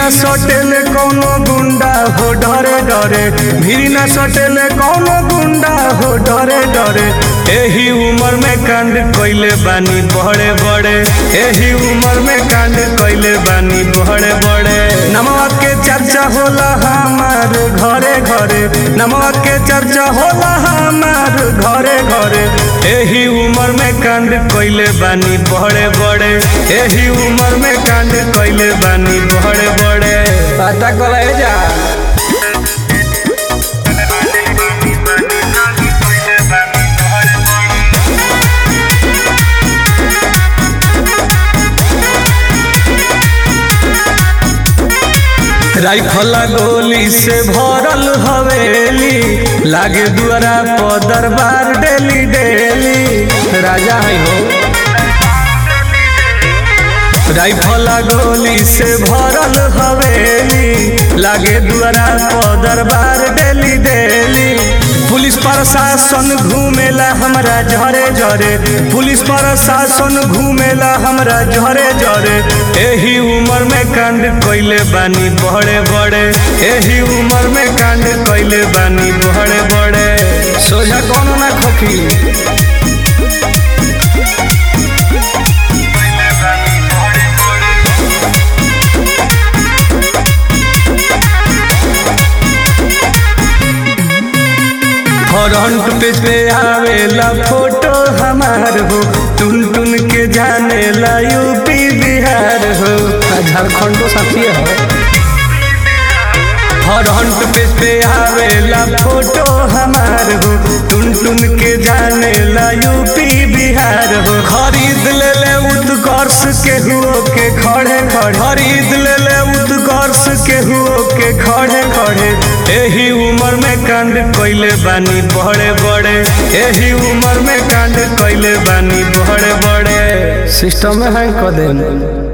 सटेले कौनो गुंडा हो डरे डरे भीरी न सटेले कौनो गुंडा हो डरे डरे एही उम्र में कांड कइले बानी बड़े बड़े एही उम्र में कांड कइले बानी बड़े बड़े नमवा के चर्चा होला हमार घरे घरे नमवा के चर्चा होला हमार घरे घरे एही उम्र में कांड कइले बानी बड़े बड़े एही उम्र में कांड कइले बानी बड़े बड़े पता कले जा राइफला गोली से भरल हवेली लागे दुआरा पर दरबार डेली डेली राजा है हो राइफला गोली से भरल हवेली लागे दुआरा पर दरबार डेली डेली पुलिस प्रशासन घूमेला हमरा झरे झरे पुलिस प्रशासन घूमेला हमरा झरे झरे एही उम्र में कांड कइले बानी बड़े बड़े एही उम्र में कांड कइले बानी बड़े बड़े सोझा कोनो ना खोखी फ्रंट पेज पे आवेला फोटो हमार हो टुन टुन के जाने ला यूपी बिहार हो झारखंडो साथी है फ्रंट पेज पे आवेला फोटो हमार हो टुन टुन के जाने ला यूपी बिहार हो खरीद ले ले उत्कर्ष के हुओ के खड़े खड़े खरीद ले ले उत्कर्ष के हुओ के खड़े खड़े एही उम्र में कांड कइले बानी बड़े बड़े एही उम्र में कांड कइले बानी बड़े बड़े सिस्टम में हैंग कर दे